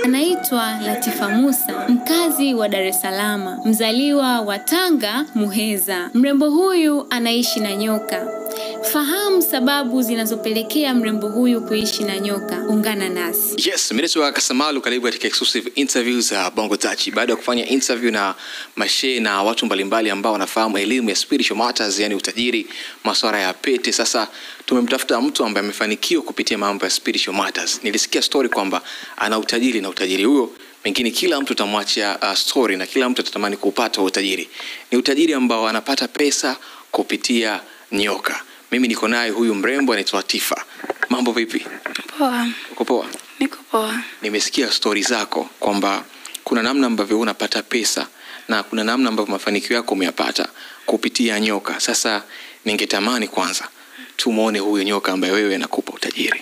Anaitwa Latifa Musa, mkazi wa Dar es Salaam, mzaliwa wa Tanga Muheza. Mrembo huyu anaishi na nyoka. Fahamu sababu zinazopelekea mrembo huyu kuishi na nyoka. Ungana nasi. Yes, mimi naitwa Kasamalu, karibu katika exclusive interviews za Bongo Touch. Baada ya kufanya interview na mashehe na watu mbalimbali ambao wanafahamu elimu ya spiritual matters, yani utajiri, masuala ya pete, sasa tumemtafuta mtu ambaye amefanikiwa kupitia mambo ya spiritual matters. Nilisikia story kwamba ana utajiri na utajiri huo pengine kila mtu utamwachia uh, story na kila mtu atatamani kupata utajiri. Ni utajiri ambao anapata pesa kupitia nyoka. Mimi niko naye huyu mrembo anaitwa Tifa. Mambo vipi? Poa, Uko poa? niko poa. Nimesikia stori zako kwamba kuna namna ambavyo unapata pesa na kuna namna ambavyo mafanikio yako umeyapata kupitia nyoka. Sasa ningetamani kwanza tumwone huyo nyoka ambaye wewe anakupa utajiri.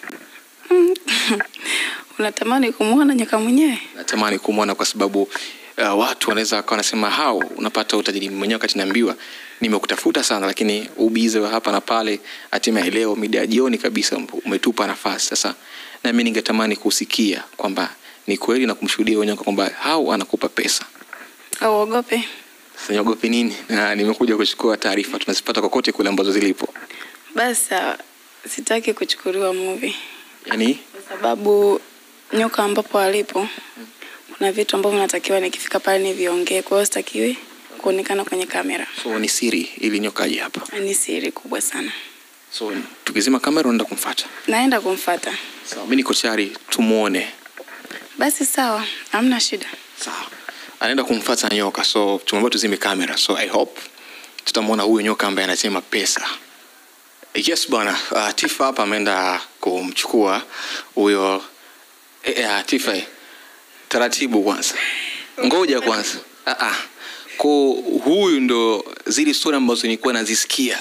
Unatamani kumwona nyoka mwenyewe? Natamani kumwona kwa sababu uh, watu wanaweza wakawa wanasema hao unapata utajiri mwenyewe, wakati naambiwa nimekutafuta sana, lakini ubize wa hapa na pale, hatimaye leo mida ya jioni kabisa umetupa nafasi. Sasa nami ningetamani kusikia kwamba ni kweli na kumshuhudia huyo nyoka kwamba hao anakupa pesa. Au uogope? Sasa niogope nini? Na nimekuja kuchukua taarifa, tunazipata kokote kule ambazo zilipo. Basi sawa, sitaki kuchukuliwa movie Yani kwa sababu nyoka ambapo alipo kuna vitu ambavyo natakiwa nikifika pale niviongee, kwa hiyo sitakiwi kuonekana kwenye kamera. so ni siri ili nyoka aje hapa. Ni siri kubwa sana. So tukizima kamera unaenda kumfuata. Naenda kumfata. Sawa, mimi niko tayari tumuone. Basi sawa, hamna shida. Sawa. Anaenda kumfuata nyoka, so tumeambiwa tuzime kamera, so I hope tutamwona huyo nyoka ambaye anasema pesa. Yes bwana, uh, Tifa hapa ameenda kumchukua huyo eh, eh, Tifa eh, taratibu kwanza, ngoja kwanza. Ah, ah. Ko huyu ndo zile story ambazo nilikuwa nazisikia.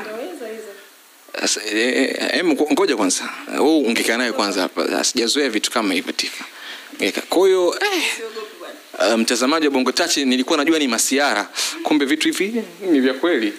Asa, eh, eh, em, ngoja kwanza, wewe ungekaa naye kwanza hapa, sijazoea vitu kama hivyo Tifa. Ngeka. Kwa hiyo eh, Uh, mtazamaji wa Bongo Touch nilikuwa najua ni masiara, kumbe vitu hivi ni vya kweli.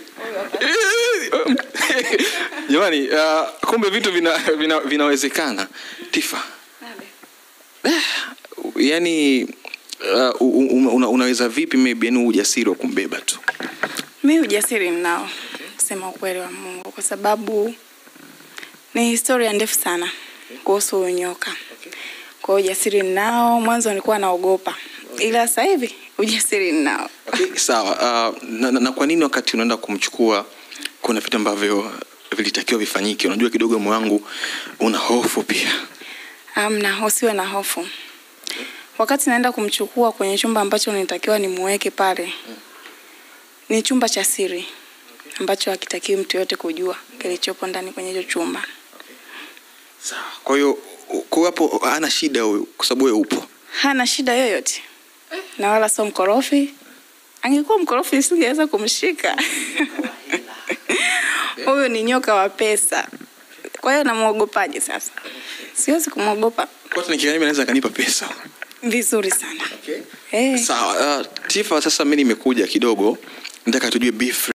Jamani, uh, kumbe vitu vina, vina, vinawezekana. Tifa, eh, yani uh, una, unaweza vipi maybe yani ujasiri wa kumbeba tu? Mi ujasiri ninao kusema ukweli wa Mungu, kwa sababu ni historia ndefu sana kuhusu huyu nyoka. Kwa hiyo ujasiri ninao. Mwanzo nilikuwa naogopa, ila sasa hivi ujasiri ninao. Okay, sawa. Uh, na, na, na kwa nini wakati unaenda kumchukua kuna vitu ambavyo vilitakiwa vifanyike? Unajua kidogo moyo wangu una hofu pia. Amna, usiwe na hofu. Wakati naenda kumchukua kwenye chumba ambacho nitakiwa nimuweke pale, ni chumba cha siri ambacho hakitakiwi mtu yote kujua kilichopo ndani kwenye hicho chumba. Sawa. Kwa hiyo kwa hapo hana shida huyu kwa sababu wewe upo. Hana shida yoyote na wala sio mkorofi. Angekuwa mkorofi nisingeweza kumshika. Huyu ni nyoka wa pesa. Kwa hiyo namwogopaje sasa? Siwezi kumwogopa Kwa hiyo nikiangalia naweza kanipa pesa. vizuri sana. Okay. Eh. Sawa. Uh, Tifa, sasa mimi nimekuja kidogo nataka tujue beef